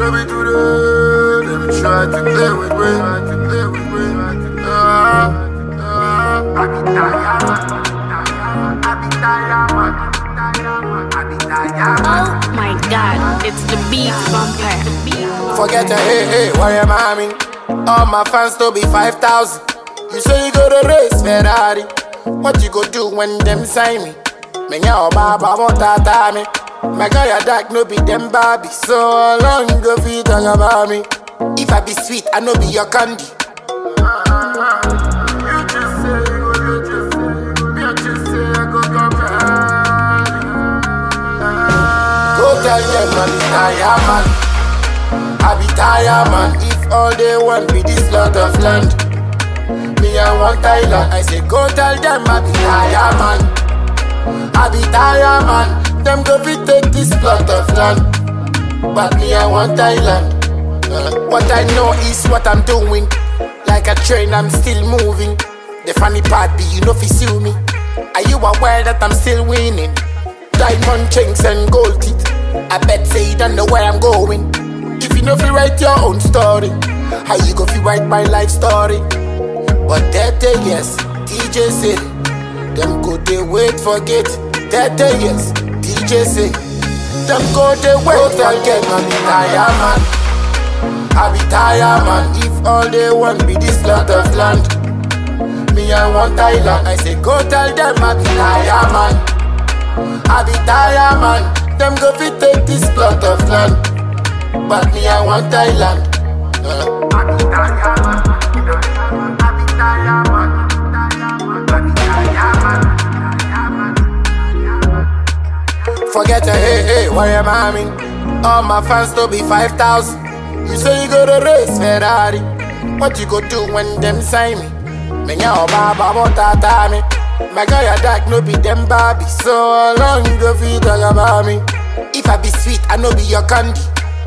no be today. Them try to play with me. Try to play with me. Ah, ah. I be tired, man. I be tired, man. I be tired, man. Oh my god, it's the beat vampire. Forget your hey, hey, worry mommy. All my fans to be 5,000. You say you go to race Ferrari. What you go do when them sign me? Me nya baba won't tata me. My guy a dark no be them Barbie. So how long you go fi talk about me? If I be sweet, I no be your candy. You just say you go, you just say. Me I just say I go come Go tell them man, it's tired man. I be tired man If all they want be this lot of land Me I want Thailand I say go tell them I be tired man I be tired man Them go fi take this plot of land But me I want Thailand Uh, What I know is what I'm doing Like a train I'm still moving The funny part be you know fi sue me Are you aware that I'm still winning? Diamond chains and gold teeth I bet say you don't know where I'm going if you know fi write your own story, how you go fi write my life story? But that day yes, DJ say, them go they wait forget. That day yes, DJ say, them go they wait forget. Man, be tired man, I be tired man. If all they want be this lot of land, me I want Thailand. I say go tell them I be tired man, I be tired man. Them go fi take this plot of land. But me, I want Thailand. Uh. Forget your hey, hey, worry mommy. All my fans to be 5,000. You say you go to race Ferrari. What you go do when them sign me? Me nya baba won't tata me. My guy a dark no be them Barbie. So how long you go fi talk about me? If I be sweet, I no be your candy.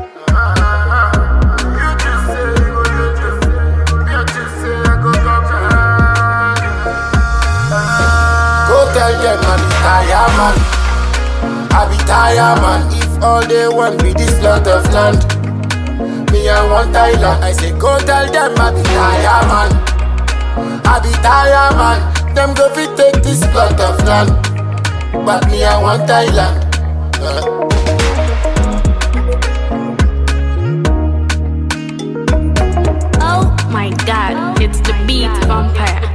Go tell them I be tired man. I be tired man. If all they want be this lot of land, me I want Thailand. I say go tell them I be tired man. I be tired man. Them go fi take this plot of land, but me I want Thailand. Uh. Oh my god, it's the beat vampire.